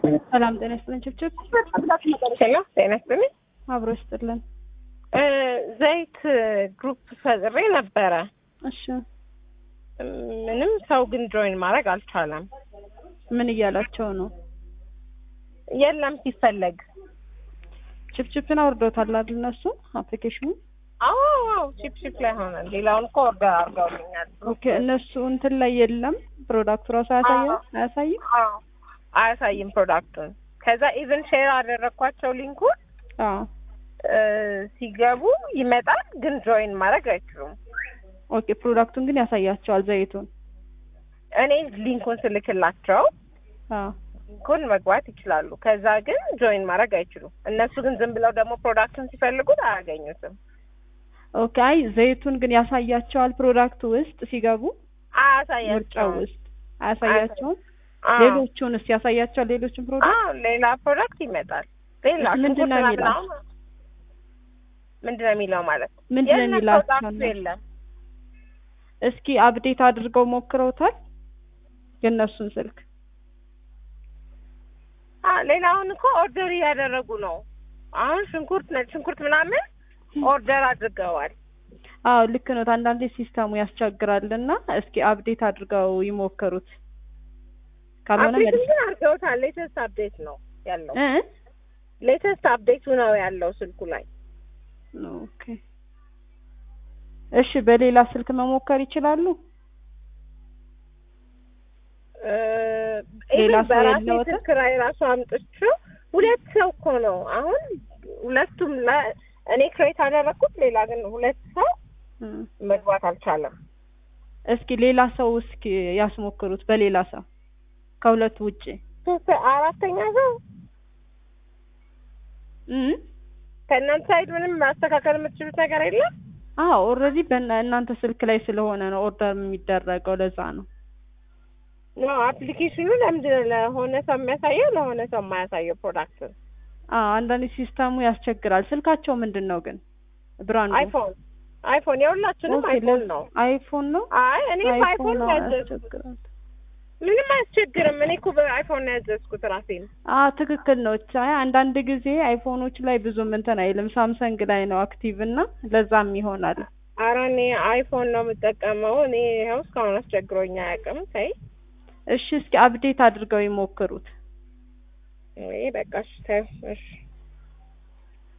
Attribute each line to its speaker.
Speaker 1: ሰላም ጤና ይስጥልን። ችብችብ
Speaker 2: ሄሎ ጤና ይስጥልኝ።
Speaker 1: አብሮ ይስጥልን።
Speaker 2: እ ዘይት ግሩፕ ፈጥሬ ነበረ።
Speaker 1: እሺ
Speaker 2: ምንም ሰው ግን ጆይን ማድረግ አልቻለም።
Speaker 1: ምን እያላቸው ነው?
Speaker 2: የለም ሲፈለግ
Speaker 1: ችፕችፕን አውርዶታል አይደል? እነሱ አፕሊኬሽኑ
Speaker 2: አዎ አዎ ቺፕ ቺፕ ላይ ሆነ። ሌላውን እኮ ኦርደር አድርገውልኛል።
Speaker 1: ኦኬ። እነሱ እንትን ላይ የለም ፕሮዳክቱ ራሱ አያሳየም አያሳይም።
Speaker 2: አዎ አያሳይም ፕሮዳክቱን። ከዛ ኢቭን ሼር አደረግኳቸው ሊንኩን
Speaker 1: አዎ
Speaker 2: እ ሲገቡ ይመጣል፣ ግን ጆይን ማድረግ አይችሉም።
Speaker 1: ኦኬ። ፕሮዳክቱን ግን ያሳያቸዋል ዘይቱን።
Speaker 2: እኔ ሊንኩን ስልክላቸው
Speaker 1: አዎ
Speaker 2: ሊንኩን መግባት ይችላሉ። ከዛ ግን ጆይን ማድረግ አይችሉም። እነሱ ግን ዝም ብለው ደግሞ ፕሮዳክቱን ሲፈልጉት አያገኙትም።
Speaker 1: ኦኬ። አይ ዘይቱን ግን ያሳያቸዋል ፕሮዳክቱ ውስጥ ሲገቡ ምርጫው
Speaker 2: አያሳያቸውም።
Speaker 1: ውስጥ አያሳያቸውም።
Speaker 2: አዎ።
Speaker 1: ሌሎቹንስ ያሳያቸዋል? ሌሎችን ፕሮዳክት
Speaker 2: አዎ ሌላ ፕሮዳክት ይመጣል። ሌላ
Speaker 1: እሺ፣ ምንድን ነው
Speaker 2: ሽንኩርት
Speaker 1: የሚለው?
Speaker 2: ምናምን ምንድን ነው የሚለው ማለት
Speaker 1: ምንድን ነው
Speaker 2: የለም
Speaker 1: የሚላቸው
Speaker 2: ፕሮዳክቱ
Speaker 1: እነሱ?
Speaker 2: የለም።
Speaker 1: እስኪ አፕዴት አድርገው ሞክረውታል የእነሱን ስልክ?
Speaker 2: አ ሌላውን እኮ ኦርደር እያደረጉ ነው። አሁን ሽንኩርት ነጭ ሽንኩርት ምናምን ኦርደር አድርገዋል።
Speaker 1: አዎ ልክ ነው። አንዳንዴ ሲስተሙ ያስቸግራልና እስኪ አፕዴት አድርገው ይሞክሩት። ካልሆነ
Speaker 2: አፕዴት
Speaker 1: መልስ
Speaker 2: ግን አድርገውታል። ሌተስት አፕዴት ነው ያለው።
Speaker 1: እ
Speaker 2: ሌተስት አፕዴቱ ነው ያለው ስልኩ ላይ።
Speaker 1: ኦኬ እሺ፣ በሌላ ስልክ መሞከር ይችላሉ።
Speaker 2: እ
Speaker 1: ሌላ
Speaker 2: ኢቭን
Speaker 1: ሰው
Speaker 2: በራሴ
Speaker 1: የለዎትም?
Speaker 2: ስልክ ላይ ራሱ አምጥቼው ሁለት ሰው እኮ ነው አሁን ሁለቱም ለ- እኔ ክሬት አደረግኩት። ሌላ ግን ሁለት ሰው
Speaker 1: እ
Speaker 2: መግባት አልቻለም።
Speaker 1: እስኪ ሌላ ሰው እስኪ ያስሞክሩት በሌላ ሰው ከሁለቱ ውጪ
Speaker 2: ሶስት አራተኛ ሰው
Speaker 1: እ
Speaker 2: ከእናንተ ሳይድ ምንም ማስተካከል የምትችሉት ነገር የለም?
Speaker 1: አዎ ኦልሬዲ በእናንተ ስልክ ላይ ስለሆነ ነው ኦርደር የሚደረገው ለዛ ነው።
Speaker 2: ኖ አፕሊኬሽኑ ለምንድን ነው ለሆነ ሰው የሚያሳየው ለሆነ ሰው የማያሳየው ፕሮዳክት?
Speaker 1: አዎ አንዳንዴ ሲስተሙ ያስቸግራል። ስልካቸው ምንድን ነው ግን ብራንዱ?
Speaker 2: አይፎን አይፎን የሁላችንም
Speaker 1: ኦኬ፣
Speaker 2: አይፎን
Speaker 1: ለ-
Speaker 2: ነው።
Speaker 1: አይፎን ነው።
Speaker 2: አይ እኔ በአይፎን
Speaker 1: ነው
Speaker 2: ነው ያዘዝኩት።
Speaker 1: ያስቸግራል።
Speaker 2: ምንም አያስቸግርም። እኔ እኮ በአይፎን ነው ያዘዝኩት ራሴን።
Speaker 1: አ ትክክል ነው። አይ አንዳንድ ጊዜ አይፎኖች ላይ ብዙም እንትን አይልም። ሳምሰንግ ላይ ነው አክቲቭ እና ለዛም ይሆናል።
Speaker 2: ኧረ እኔ አይፎን ነው የምጠቀመው። እኔ ይኸው እስካሁን አስቸግሮኝ አያውቅም። ተይ
Speaker 1: እሺ እስኪ አፕዴት አድርገው ይሞክሩት።
Speaker 2: ወይ በቃ እሺ ተይው እሺ